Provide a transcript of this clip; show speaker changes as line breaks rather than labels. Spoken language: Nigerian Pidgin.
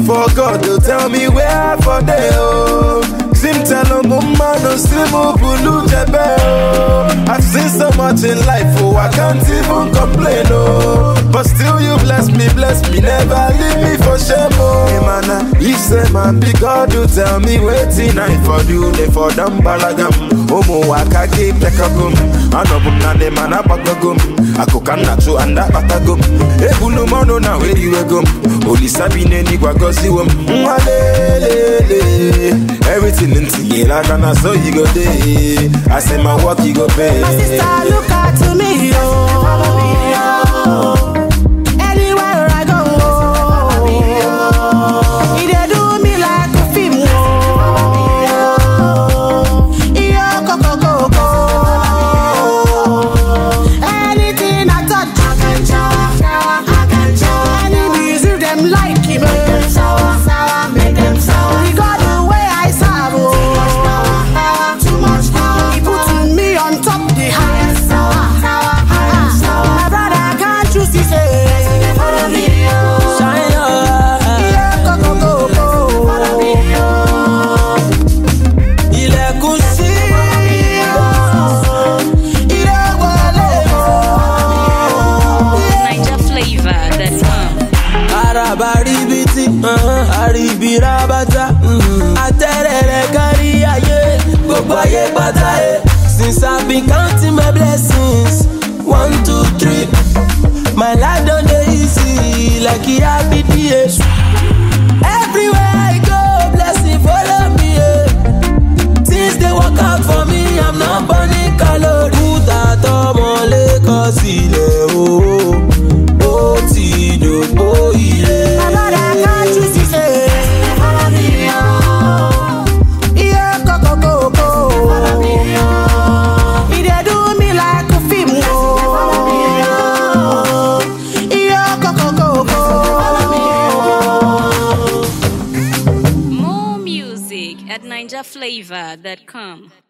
for God to tell me where I for dey oh. Sim tell no man no still bulu jebe oh. I've seen so much in life oh I can't even complain oh. But still you bless me, bless me, never leave me for shame oh. Hey, man, if say man be God to tell me waiting I for do they for them balagam. Omo waka ke pekagum, anobum na de man abagagum. Akoka nacho anda batagum. Ebulu mono na where you gum. Oli sabine ni kwa gosi wum. Mwalele, everything in tigela kana so you go day. I say my work you go pay.
My sister, look out to me, oh. Anywhere I go, oh. He dey do me like a film, oh. Iyo koko koko. Anything I touch, I can shower, shower, I can shower. Any music them like him, make them sour, sour, make them sour. He got the way I serve, oh. Too much power, he put me on top the highest sour, sour, highest sour. My brother can't choose, he say. Follow me, oh.
Shine your eye.
Yeah, koko koko. Follow me, oh.
Ilẹ̀kùn sí.
Ire wọlé, oh. Yeah.
Niger flavor that come.
Araba ribiti, àríbi rabata. Atẹ́rẹ̀rẹ̀ kárí ayé, gbogbo ayé pátá yé. Since I been counting my blessings, one, two, three. My life don dey easy like e happy days. Everywhere I go, blessing follow me. Yeah. Things dey work out for me, I'm not burning calories. Kúta tọmọ lẹ́kọ̀ọ́ sílẹ̀ o, ó ti dògbò ilé.
My brother can't choose, he say. Follow me, oh. Yeah, koko koko. Follow me, oh. He dey do me like a film, oh. Yeah, koko koko. Follow me, oh.
More music at NigerFlavor.com.